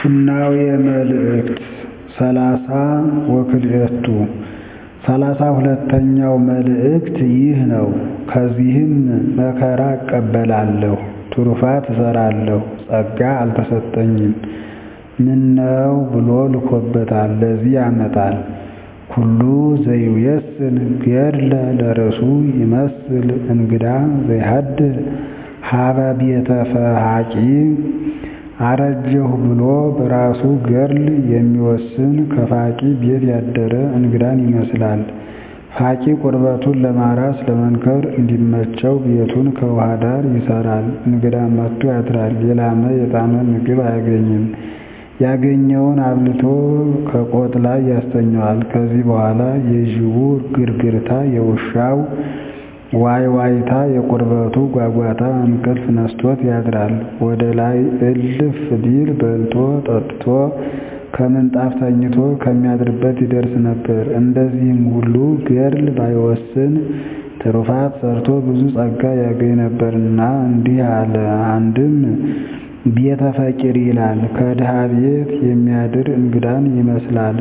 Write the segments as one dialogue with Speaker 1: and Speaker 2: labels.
Speaker 1: ፉናዊ መልእክት ሰላሳ ወክልኤቱ ሠላሳ ሁለተኛው መልእክት ይህ ነው። ከዚህም መከራ እቀበላለሁ፣ ትሩፋት እሠራለሁ፣ ጸጋ አልተሰጠኝም ምነው ብሎ ልኮበታል ለዚህ ያመጣል። ኩሉ ዘይውየስን ገድለ ለርእሱ ይመስል እንግዳ ዘይሃድር ሀበ ቤተ ፈሃቂ አረጀሁ ብሎ በራሱ ገድል የሚወስን ከፋቂ ቤት ያደረ እንግዳን ይመስላል። ፋቂ ቁርበቱን ለማራስ ለመንከር እንዲመቸው ቤቱን ከውሃ ዳር ይሠራል። እንግዳ መጥቶ ያድራል፣ የላመ የጣመ ምግብ አያገኝም። ያገኘውን አብልቶ ከቆጥ ላይ ያስተኛዋል። ከዚህ በኋላ የጅቡ ግርግርታ፣ የውሻው ዋይ ዋይታ፣ የቁርበቱ ጓጓታ እንቅልፍ ነስቶት ያድራል። ወደ ላይ እልፍ ቢል በልቶ ጠጥቶ ከምንጣፍ ተኝቶ ከሚያድርበት ይደርስ ነበር። እንደዚህም ሁሉ ገድል ባይወስን ትሩፋት ሠርቶ ብዙ ጸጋ ያገኝ ነበርና እንዲህ አለ። አንድም ቤተ ፈቂር ይላል። ከድሃ ቤት የሚያድር እንግዳን ይመስላል።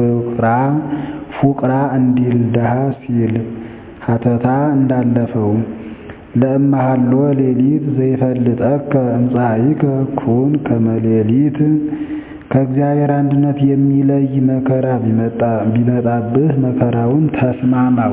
Speaker 1: ፉቅራ እንዲል ድሃ ሲል ሀተታ እንዳለፈው ለእመሃሎ ሌሊት ዘይፈልጠከ እምፀአይከ ኩን ከመ ሌሊት ከእግዚአብሔር አንድነት የሚለይ መከራ ቢመጣብህ መከራውን ተስማማው።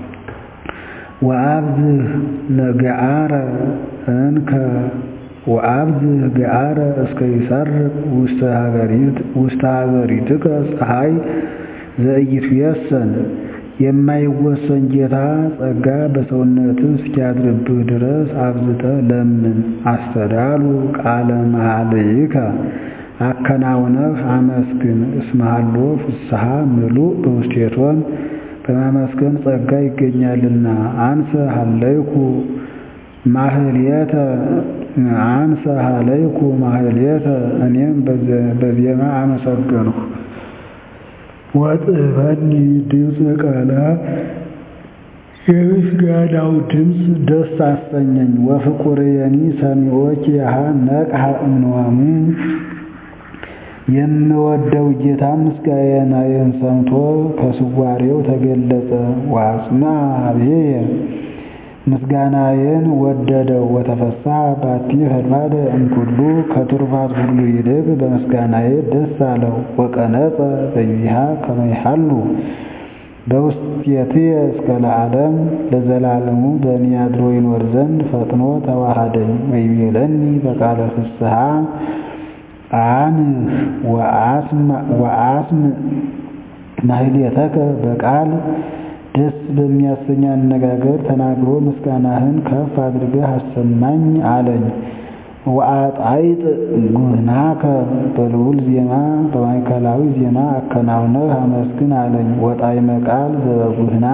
Speaker 1: ወአብዝህ ገአረ እንከ ወአብዝህ ገአረ እስከ ይሰርቅ ውስተ ሀገሪትከ ፀሐይ ዘኢይትዌሰን የማይወሰን ጌታ ጸጋ በሰውነትህ እስኪያድርብህ ድረስ አብዝተህ ለምን። አስተዳሉ ቃለ መኃልይከ አከናውነህ አመስግን። እስመሃሎ ፍስሐ ምሉእ በውስቴቶን በማመስገን ጸጋ ይገኛልና። አንሰ ሀለይኩ ማህሌተ አንሰ ሀለይኩ ማህሌተ እኔም በዜማ አመሰገንሁ። ወጥበኒ ድምፅ ቃላ የምስጋናው ድምፅ ደስ አሰኘኝ። ወፍቁርየኒ ሰሚዖኪ ያሃ ነቅሐ እምንዋሙ የምወደው ጌታ ምስጋናዬን ሰምቶ ከስዋሬው ተገለጸ። ወአጽምዐ ኀቤየ ምስጋናዬን ወደደው። ወተፈስሐ ባቲ ፈድፋደ እምኩሉ ከትሩፋት ሁሉ ይልቅ በምስጋናዬ ደስ አለው። ወቀነጸ በይሃ ከመ ይሃሉ በውስቴትየ እስከ ለዓለም ለዘላለሙ በእኔ አድሮ ይኖር ዘንድ ፈጥኖ ተዋሃደኝ። ወይቤለኒ በቃለ ፍስሐ አንህ ወአስምዕ ማህሌተከ በቃል ደስ በሚያሰኝ አነጋገር ተናግሮ ምስጋናህን ከፍ አድርገህ አሰማኝ አለኝ። ወአጣይጥ ጉህናከ በልዑል ዜማ በማዕከላዊ ዜማ አከናውነህ አመስግን አለኝ። ወጣዕመ ቃል ዘበጉህና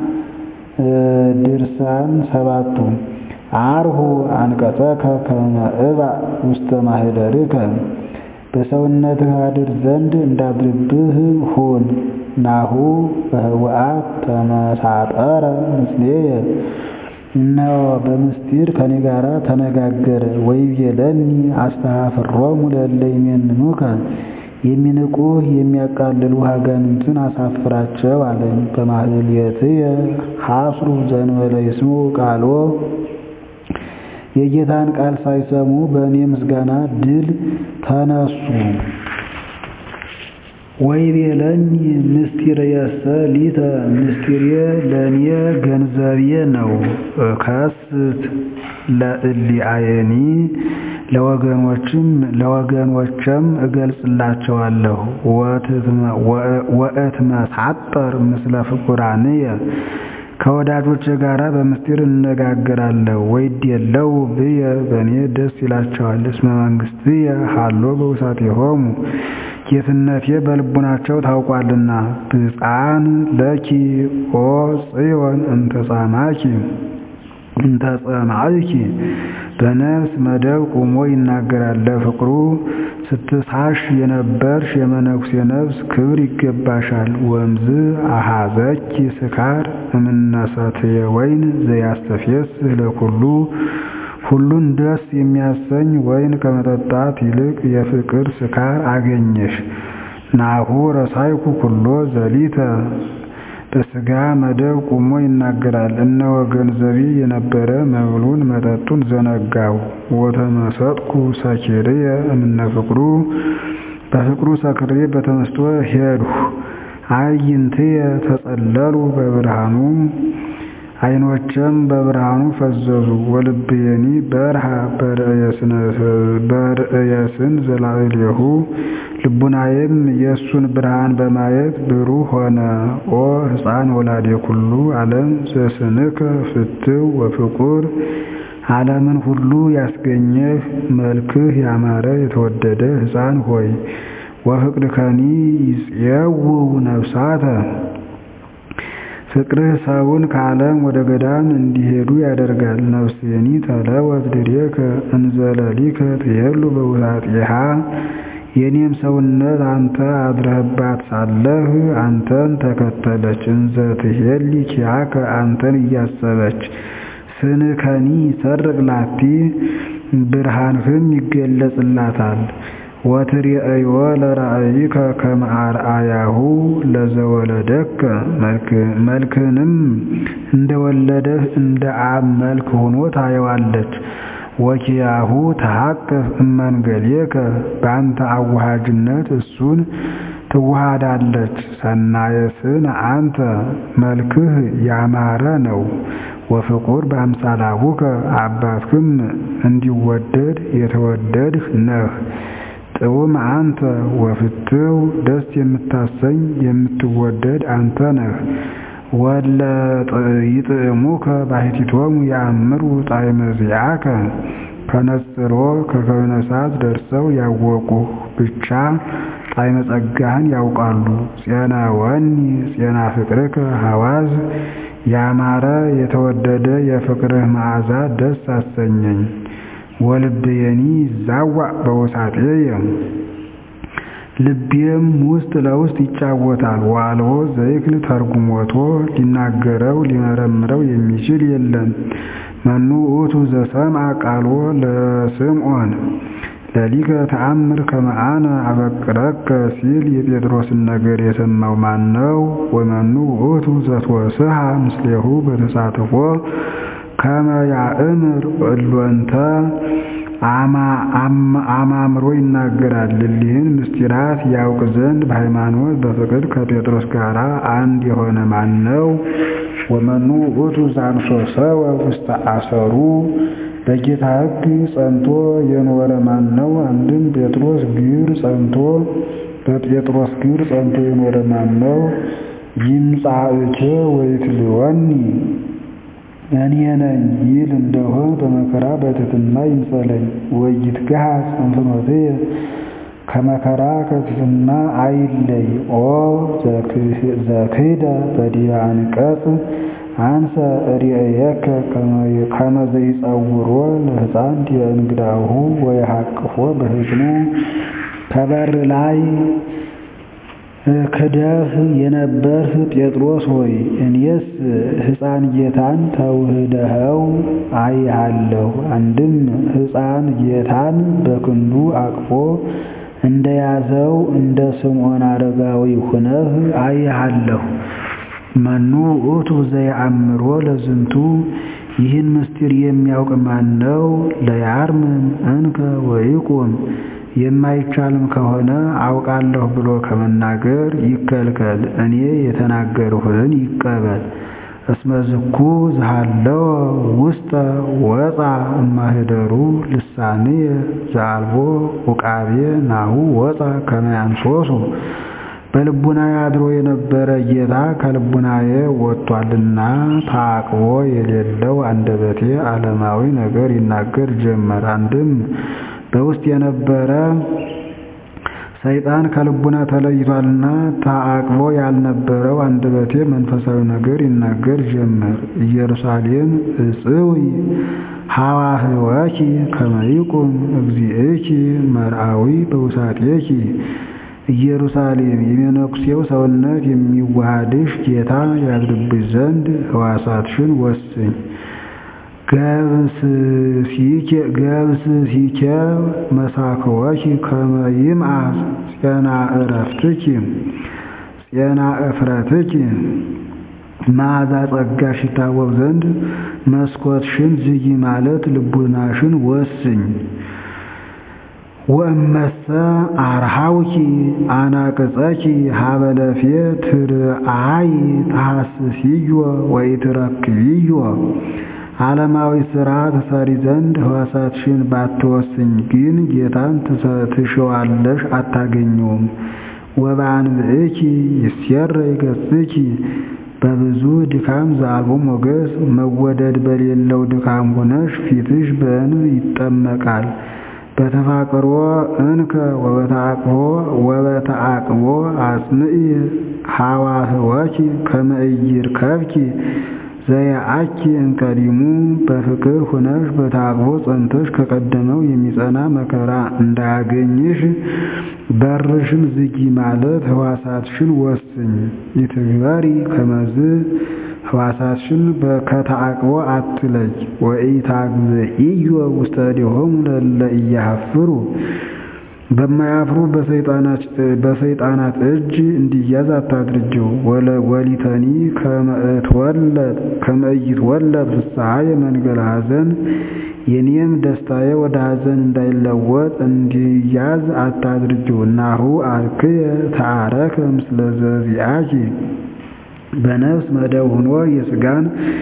Speaker 1: ድርሳን ሰባቱ አርሁ አንቀጸከ ከመ እባእ ውስተ ማኅደርከ በሰውነትህ አድር ዘንድ እንዳድርብህ ሁን። ናሁ በህወአት ተመሳጠረ ምስሌየ እነሆ በምስጢር ከኔ ጋር ተነጋገረ። ወይቤለኒ አስተኀፍሮሙ ለእለ ይሜንኑከ የሚንቁህ የሚያቃልሉህ አጋንንትን አሳፍራቸው አለኝ። በማህሌትየ ሐስሩ ዘእንበለ ይስምዑ ቃሎ የጌታን ቃል ሳይሰሙ በእኔ ምስጋና ድል ተነሱ። ወይቤለኒ ምስጢርየሰ ሊተ ምስጢሬ ለእኔ ገንዘቤ ነው። እከስት ለእሊአየኒ ለወገኖችም እገልጽላቸዋለሁ። ወእትመሳጠር ምስለ ፍቁራንየ ከወዳጆች ጋር በምስጢር እነጋገራለሁ። ወይዴለው ብየ በእኔ ደስ ይላቸዋል። እስመ መንግሥትየ ሀሎ በውሳጤሆሙ ጌትነቴ በልቡናቸው ታውቋልና። ብፅዓን ለኪ ኦ ጽዮን እንተጻማኪ እንተጸማዕኪ በነፍስ መደብ ቁሞ ይናገራል። ለፍቅሩ ስትሳሽ የነበርሽ የመነኩሴ ነፍስ ክብር ይገባሻል። ወምዝ አሃዘኪ ስካር እምነሰትየ ወይን ዘያስተፌስህ ለኩሉ ሁሉን ደስ የሚያሰኝ ወይን ከመጠጣት ይልቅ የፍቅር ስካር አገኘሽ። ናሁ ረሳይኩ ኩሎ ዘሊተ በሥጋ መደብ ቁሞ ይናገራል። እነሆ ገንዘቤ የነበረ መብሉን መጠጡን ዘነጋሁ። ወተመሰጥኩ ሰኪርየ እምነ ፍቅሩ በፍቅሩ ሰክሬ በተመስጦ ሄድሁ። አዕይንትየ ተጸለሉ በብርሃኑ ዓይኖቼም በብርሃኑ ፈዘዙ። ወልብየኒ በርሃ በርእየስን ዘላዕሌሁ ልቡናዬም የእሱን ብርሃን በማየት ብሩህ ሆነ። ኦ ሕፃን ወላዴ ኩሉ ዓለም ዘስንከ ፍትው ወፍቁር ዓለምን ሁሉ ያስገኘህ መልክህ ያማረ የተወደደ ሕፃን ሆይ ወፍቅድከኒ ይጽየውው ነፍሳተ ፍቅርህ ሰውን ከዓለም ወደ ገዳም እንዲሄዱ ያደርጋል። ነፍሴኒ ተለወት ድሬከ እንዘለሊከ ትሄሉ በውሳጢሃ የኔም ሰውነት አንተ አድረህባት ሳለህ አንተን ተከተለች። እንዘ ትሄሊ ኪያከ አንተን እያሰበች ስንከኒ ይሰርቅ ላቲ ብርሃንህም ይገለጽላታል። ወትርእዮ ለራእይከ ከመ አርአያሁ ለዘወለደከ መልክንም እንደወለደህ እንደ አብ መልክ ሆኖ ታየዋለች። ወኪያሁ ተሐቅፍ እመንገሌከ በአንተ አዋሃጅነት እሱን ትዋሃዳለች። ሰናየስን አንተ መልክህ ያማረ ነው። ወፍቁር በአምሳላቡከ አባትህም እንዲወደድ የተወደድህ ነህ። ጥዑም አንተ ወፍትው ደስ የምታሰኝ የምትወደድ አንተ ነህ። ወለ ይጥዕሙከ ባሕቲቶሙ ያእምሩ ጣዕመ ዚአከ ከነጽሮ ከከዊነ እሳት ደርሰው ያወቁ ብቻ ጣዕመ ጸጋህን ያውቃሉ። ፄና ወኒ ፄና ፍቅርከ ሐዋዝ ያማረ የተወደደ የፍቅርህ መዓዛ ደስ አሰኘኝ። ወልብየኒ ይዛዋዕ በውሳጤየ ልቤም ውስጥ ለውስጥ ይጫወታል። ዋልቦ ዘይክል ተርጉሞቶ ሊናገረው ሊመረምረው የሚችል የለም። መኑ ውእቱ ዘሰምዐ ቃሎ ለስምዖን ለሊከ ተአምር ከመ አነ አበቅረከ ሲል የጴጥሮስን ነገር የሰማው ማን ነው? ወመኑ ውእቱ ዘትወስሐ ምስሌሁ በተሳትፎ ከመ ያእምር እሎንተ አማምሮ ይናገራል። እሊህን ምስጢራት ያውቅ ዘንድ በሃይማኖት በፍቅር ከጴጥሮስ ጋር አንድ የሆነ ማን ነው? ወመኑ ውእቱ ዘአንሶሰወ ውስተ አሰሩ በጌታ ሕግ ጸንቶ የኖረ ማን ነው? አንድም ጴጥሮስ ግብር ጸንቶ በጴጥሮስ ግብር ጸንቶ የኖረ ማን ነው? ይምጻእከ ወይትልወኒ እኔ ነኝ ይል እንደሆን በመከራ በትሕትና ይምሰለኝ። ወይትገሃጽ እንፍኖትየ ከመከራ ከትሕትና አይለይ። ኦ ዘክህደ በዲበ አንቀጽ አንሰ ርእየከ ከመ ዘይጸውሮ ለሕፃን ዲበ እንግዳሁ ወየሐቅፎ በሕፅኑ ከበር ላይ ክደህ የነበርህ ጴጥሮስ ሆይ እኔስ ሕፃን ጌታን ተውህደኸው አይሃለሁ። አንድም ሕፃን ጌታን በክንዱ አቅፎ እንደያዘው እንደ ስምዖን አረጋዊ ሁነህ አይሃለሁ። መኑ ውእቱ ዘየአምሮ ለዝንቱ ይህን ምስጢር የሚያውቅ ማን ነው? ለያርምም እንከ ወይቁም የማይቻልም ከሆነ አውቃለሁ ብሎ ከመናገር ይከልከል። እኔ የተናገርሁትን ይቀበል። እስመ ዝኩ ዝሃለወ ውስጠ ወፃ እማህደሩ ልሳንየ ዘአልቦ ውቃቤ ናሁ ወፃ ከመ ያንሶሱ በልቡናዬ አድሮ የነበረ ጌታ ከልቡናዬ ወጥቷልና ታቅቦ የሌለው አንደበቴ ዓለማዊ ነገር ይናገር ጀመር። አንድም በውስጥ የነበረ ሰይጣን ከልቡና ተለይቷልና ታቅቦ ያልነበረው አንደበቴ መንፈሳዊ ነገር ይናገር ጀመር። ኢየሩሳሌም እጽዊ ሐዋህወኪ ከመ ይቁም እግዚእኪ መርአዊ በውሳጤኪ ኢየሩሳሌም የመነኩሴው ሰውነት የሚዋሃድሽ ጌታ ያድርብሽ ዘንድ ሕዋሳትሽን ወስኝ። ገብስሲኬ መሳክወኪ ከመ ይምዓት ፄና ዕረፍትኪ ፄና እፍረትኪ መዓዛ ጸጋሽ ይታወቅ ዘንድ መስኮትሽን ዝጊ ማለት ልቡናሽን ወስኝ። ወእመሰ አርሃውኪ አናቅጸኪ ሀበለፌ ትርአይ ተሐስስዮ ወኢትረክብዮ ዓለማዊ ሥራ ትሰሪ ዘንድ ሕዋሳትሽን ባትወስኝ ግን ጌታን ትሽዋለሽ አታገኘውም። ወበአንብዕኪ ይሴረይ ገጽኪ በብዙ ድካም ዘአልቦ ሞገስ መወደድ በሌለው ድካም ሆነሽ ፊትሽ በእንብ ይጠመቃል። በተፋቅሮ እንከ ወበተአቅቦ አጽንዒ ሐዋህወኪ ከመ ኢይርከብኪ ዘየአኪ እንቀዲሙ በፍቅር ሁነሽ በተአቅቦ ጸንተሽ ከቀደመው የሚጸና መከራ እንዳያገኝሽ በርሽን ዝጊ ማለት ሕዋሳትሽን ወስኝ። ይትግበሪ ከመዝ ሕዋሳትሽን ከተአቅቦ አትለይ። ወኢታግብኢዮ ውስተ እዴሆሙ ለእለ ኢያሐፍሩ በማያፍሩ በሰይጣናት እጅ እንዲያዝ አታድርጀው። ወሊተኒ ከመ ኢይትወለድ ፍስሐየ መንገለ ሐዘን የኔም ደስታዬ ወደ ሐዘን እንዳይለወጥ እንዲያዝ አታድርጀው። ናሁ አርክየ ተአረከ ምስለ ዘዚአኪ በነፍስ መደብ ሆኖ የሥጋን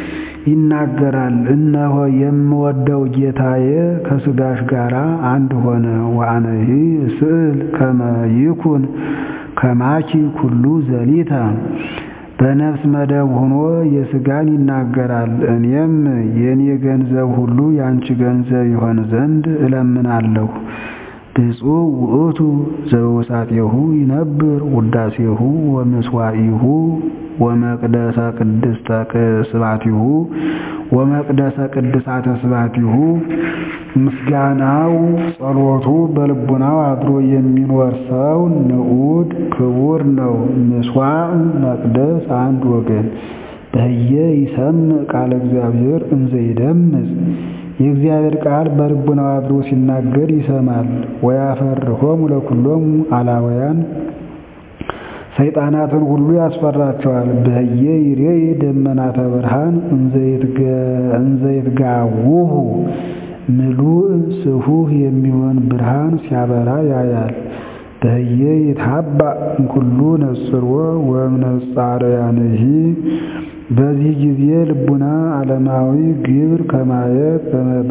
Speaker 1: ይናገራል። እነሆ የምወደው ጌታዬ ከሥጋሽ ጋር አንድ ሆነ። ወአነሂ ስእል ከመ ይኩን ከማኪ ኩሉ ዘሊተ በነፍስ መደብ ሆኖ የሥጋን ይናገራል። እኔም የኔ ገንዘብ ሁሉ ያንቺ ገንዘብ ይሆን ዘንድ እለምናለሁ። ብፁዕ ውእቱ ዘውሳጤሁ ይነብር ውዳሴሁ ወምስዋኢሁ ወመቅደሰ ቅድስተ ስባቲሁ ወመቅደሰ ቅድሳተ ስባቲሁ ምስጋናው ጸሎቱ በልቡናው አድሮ የሚኖር ሰው ንዑድ ክቡር ነው። ምስዋዕ መቅደስ አንድ ወገን በህየ ይሰምዕ ቃለ እግዚአብሔር እንዘ ይደምጽ የእግዚአብሔር ቃል በልቡናው አድሮ ሲናገር ይሰማል። ወያፈርሆሙ ለኩሎሙ አላውያን ሰይጣናትን ሁሉ ያስፈራቸዋል። በህየ ይሬይ ደመናተ ብርሃን እንዘ ይትጋውሁ ምሉእ ስፉህ የሚሆን ብርሃን ሲያበራ ያያል። በህየ ይትሃባእ እምኩሉ ነጽሮ ወእምነጻርያንሂ በዚህ ጊዜ ልቡና ዓለማዊ ግብር ከማየት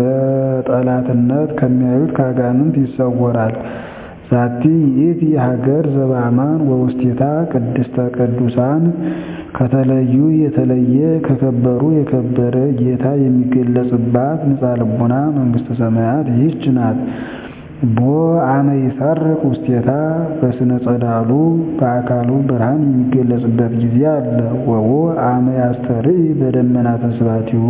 Speaker 1: በጠላትነት ከሚያዩት ከአጋንንት ይሰወራል። ዛቲ ይእቲ ሀገር ዘበአማን ወውስቴታ ቅድስተ ቅዱሳን ከተለዩ የተለየ ከከበሩ የከበረ ጌታ የሚገለጽባት ንጻ ልቡና መንግሥተ ሰማያት ይህች ናት። ቦ አመ ይሰርቅ ውስቴታ በስነ ጸዳሉ በአካሉ ብርሃን የሚገለጽበት ጊዜ አለ። ወቦ አመ ያስተርኢ በደመናተ ስባቲሁ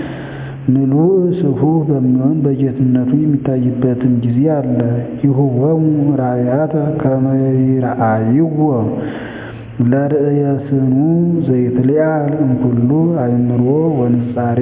Speaker 1: ምሉእ ስፉህ በሚሆን በጌትነቱ የሚታይበትም ጊዜ አለ። ይሁቦሙ ራእያተ ከመ ይርአይዎ ለርእየ ስኑ ዘይትለዓል እምኩሉ አእምሮ ወንጻሬ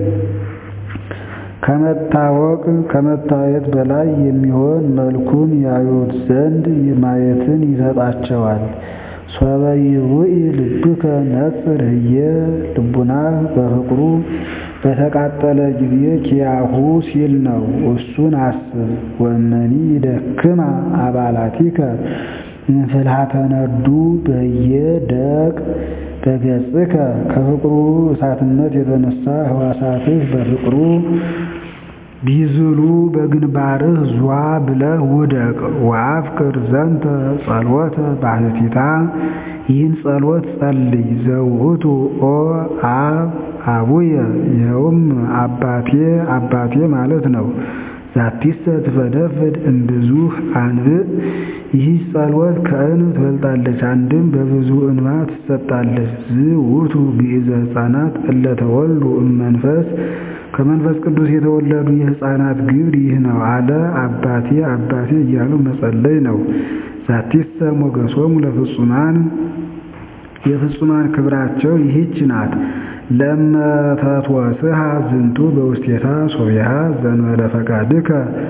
Speaker 1: ከመታወቅ ከመታየት በላይ የሚሆን መልኩን ያዩት ዘንድ ማየትን ይሰጣቸዋል። ሶበ ይውኢ ልብከ ነጽር ህየ ልቡናህ በፍቅሩ በተቃጠለ ጊዜ ኪያሁ ሲል ነው። እሱን አስብ። ወመኒ ይደክማ አባላቲከ እንፍልሃተ ነዱ በየ ደቅ በገጽከ ከፍቅሩ እሳትነት የተነሳ ህዋሳትህ በፍቅሩ ቢዝሉ በግንባርህ ዟ ብለህ ውደቅ። ወአፍቅር ዘንተ ጸሎተ ባሕቲታ ይህን ጸሎት ጸልይ። ዘውእቱ ኦ አብ አቡየ ይኸውም አባቴ አባቴ ማለት ነው። ዛቲሰ ትፈደፍድ እምብዙሕ አንብዕ ይህ ጸሎት ከእንብ ትበልጣለች፣ አንድም በብዙ እንባ ትሰጣለች። ዝውቱ ግእዘ ሕፃናት እለ ተወልዱ እመንፈስ ከመንፈስ ቅዱስ የተወለዱ የሕፃናት ግብር ይህ ነው አለ። አባቴ አባቴ እያሉ መጸለይ ነው። ዛቲሰ ሞገሶሙ ለፍጹማን የፍጹማን ክብራቸው ይህች ናት። ለመተትወስሃ ዝንቱ በውስቴታ ሶቢሃ ዘንበለ ፈቃድከ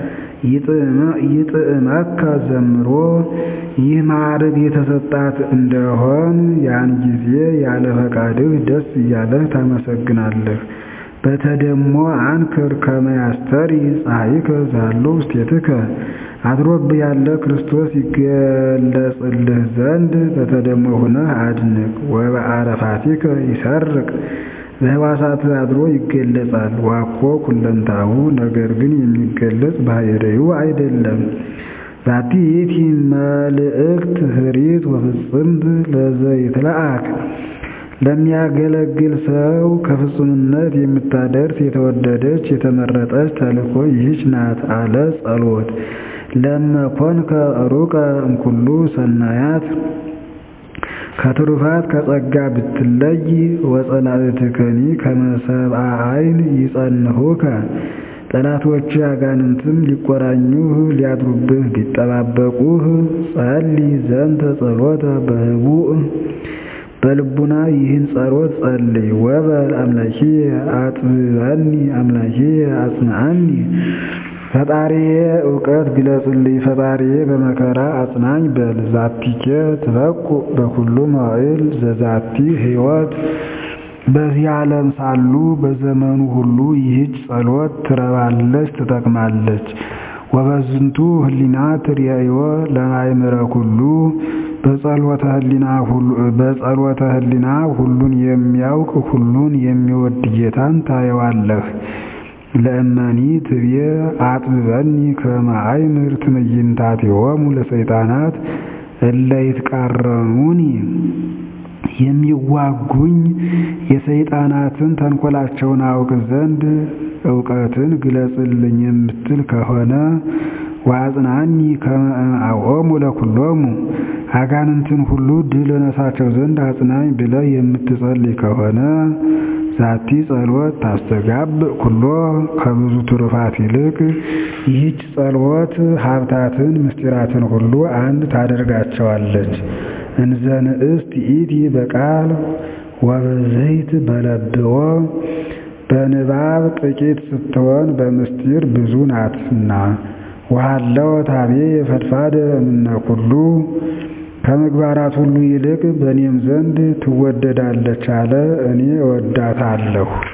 Speaker 1: ይጥዕመከ ዘምሮ ይህ ማዕረግ የተሰጣት እንደሆን ያን ጊዜ ያለ ፈቃድህ ደስ እያለህ ታመሰግናለህ። በተደሞ አንክር ከመ ያስተሪ ፀሐይከ ዛሎ ውስቴትከ አድሮብህ ያለ ክርስቶስ ይገለጽልህ ዘንድ በተደሞ ሁነህ አድንቅ። ወበአረፋቲከ ይሰርቅ በሕዋሳትህ አድሮ ይገለጻል። ዋኮ ኩለንታሁ ነገር ግን የሚገለጽ ባሕርዩ አይደለም። ዛቲ ይእቲ መልእክት ኅሪት ወፍጽምት ለዘይትለአክ ለሚያገለግል ሰው ከፍጹምነት የምታደርስ የተወደደች የተመረጠች ተልእኮ ይህች ናት አለ ጸሎት ለመኮንከ ሩቀ እምኩሉ ሰናያት ከትሩፋት ከጸጋ ብትለይ ወጸላእትከኒ ከመ ሰብአ ዓይን ይጸንሁከ ጠላቶች አጋንንትም ሊቆራኙህ ሊያድሩብህ ቢጠባበቁህ ጸልይ ዘንተ ጸሎተ በህቡዕ በልቡና ይህን ጸሎት ጸልይ። ወበል አምላኪየ አጥብበኒ አምላኪየ አጽንዓኒ ፈጣሪዬ እውቀት ግለጽልኝ ፈጣሪዬ በመከራ አጽናኝ በል። ዛቲኬ ትበቁ በኩሉ መዋዕል ዘዛቲ ሕይወት በዚህ ዓለም ሳሉ በዘመኑ ሁሉ ይህች ጸሎት ትረባለች ትጠቅማለች። ወበዝንቱ ህሊና ትርያዮ ለማእምረ ኩሉ በጸሎተ ህሊና ሁሉን የሚያውቅ ሁሉን የሚወድ ጌታን ታየዋለህ። ለእመኒ ትብዬ አጥብበኒ ከመ አእምር ትዕይንታቲሆሙ ለሰይጣናት እለ ይትቃረኑኒ የሚዋጉኝ የሰይጣናትን ተንኮላቸውን አውቅ ዘንድ እውቀትን ግለጽልኝ የምትል ከሆነ ወአጽናኒ ከመ አምዖሙ ለኵሎሙ አጋንንትን ሁሉ ድል እነሳቸው ዘንድ አጽናኝ ብለህ የምትጸልይ ከሆነ ዛቲ ጸሎት ታስተጋብእ ኩሎ ከብዙ ትሩፋት ይልቅ ይህች ጸሎት ሀብታትን ምስጢራትን ሁሉ አንድ ታደርጋቸዋለች። እንዘ ንእስት ይእቲ በቃል ወበዘይት በለብዎ በንባብ ጥቂት ስትሆን በምስጢር ብዙ ናትና። ወሃለው ታቤ የፈድፋደ እምነ ኩሉ ከምግባራት ሁሉ ይልቅ በእኔም ዘንድ ትወደዳለች አለ። እኔ እወዳታለሁ።